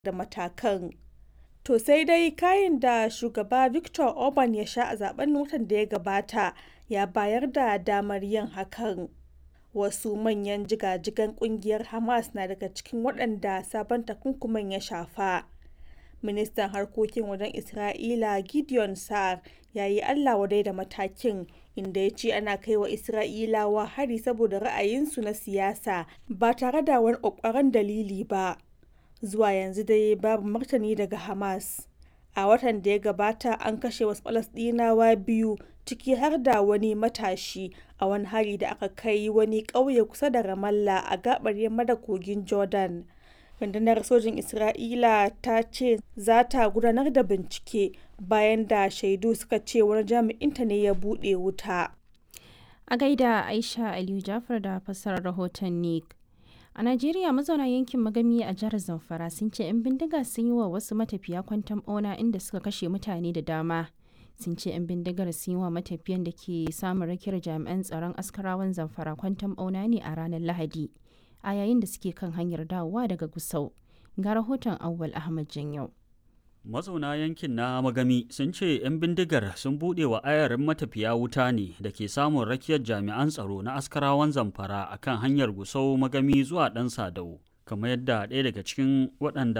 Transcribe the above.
da matakan. To sai dai kayan da shugaba Viktor Orban ya sha a zaben watan da ya gabata ya bayar da damar yin hakan. Wasu manyan jigajigan kungiyar Hamas na daga cikin waɗanda sabon takunkumin ya shafa. Ministan harkokin wajen Isra'ila Gideon Sa'ar ya yi Allah wadai da matakin inda ya ce ana kai wa Isra'ilawa hari saboda ra'ayinsu na siyasa ba tare da wani ƙwaƙwaran dalili ba. Zuwa yanzu dai babu martani daga Hamas. A watan da ya gabata an kashe wasu Falasɗinawa biyu ciki har da wani matashi a wani hari da aka kai wani ƙauye kusa da Ramallah a gaɓar yamma da kogin Jordan. rundunar sojin isra'ila ta ce za ta gudanar da bincike bayan da shaidu suka ce wani jami'inta ne ya buɗe wuta a gaida aisha aliyu jafar da fassarar rahoton nick a najeriya mazauna yankin magami a jihar zamfara sun ce 'yan bindiga sun yi wa wasu matafiya kwantan bauna inda suka kashe mutane da dama sun ce 'yan bindigar sun yi wa matafiyan da ke samun rakiyar jami'an tsaron askarawan zamfara kwantan bauna ne a ranar lahadi a yayin da suke kan hanyar dawowa daga Gusau. Ga rahoton Awwal Ahmad Janyau. Mazauna yankin na Magami sun ce 'yan bindigar sun buɗe wa ayarin matafiya wuta ne da ke samun rakiyar jami'an tsaro na askarawan zamfara a kan hanyar Gusau Magami zuwa ɗan Sadau. kamar yadda ɗaya daga cikin waɗanda